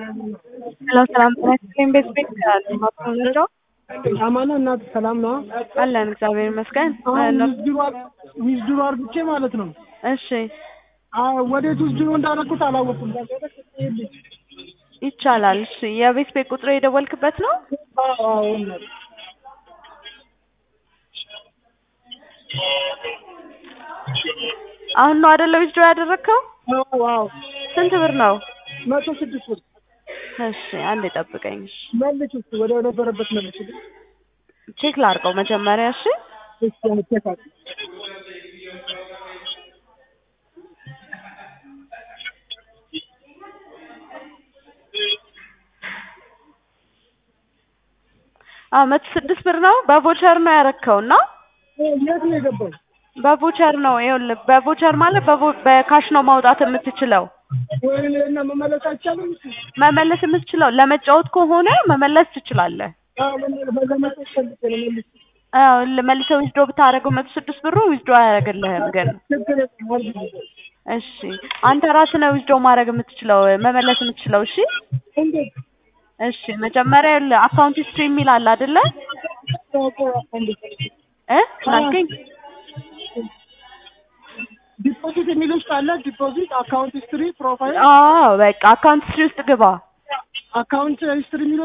ሄሎ ሰላም ጤና ይስጥልኝ። ቤት ቤት ነው አማኑ እናት ሰላም ነው? አለን እግዚአብሔር ይመስገን። አሁን ዊዝድሮ አርግቼ ማለት ነው። እሺ ወዴት ዊዝድሮ እንዳደረኩት አላወኩም። ይቻላል። እሺ የቤት ቤት ቁጥር የደወልክበት ነው? አሁን ነው አይደለ ዊዝድሮ ያደረግከው? ዋው ስንት ብር ነው? መቶ ስድስት ብር እሺ አንዴ ጠብቀኝ። እሺ መልስ ውስጥ ወደ ነበረበት መልስ ቼክ ላድርገው መጀመሪያ። እሺ አዎ መቶ ስድስት ብር ነው። በቮቸር ነው ያረከው እና የት ነው የገባው? በቮቸር ነው ይኸውልህ፣ በቮቸር ማለት በቮ- በካሽ ነው ማውጣት የምትችለው። ወይኔ እና መመለስ አይቻልም? መመለስ የምትችለው ለመጫወት ከሆነ መመለስ ትችላለህ። አዎ በዛ መጠን ፈልጌ ነው መልስ አዎ መልሰህ ዊዝድሮ ብታደርገው መቶ ስድስት ብሩ ዊዝድሮ አያደርግልህም ግን ችግር የለም አድርጊልኝ። እሺ አንተ ራስህ ነው ዊዝድሮ ማድረግ የምትችለው መመለስ የምትችለው። እሺ እንዴት? እሺ መጀመሪያ አካውንት ሂስትሪ የሚል አለ አይደለ? እ ናልከኝ ዲፖዚት የሚል ውስጥ አለ። ዲፖዚት አካውንት ሂስትሪ ፕሮፋይል አዎ በቃ አካውንት ሂስትሪ ውስጥ ግባ። አካውንት ሂስትሪ የሚል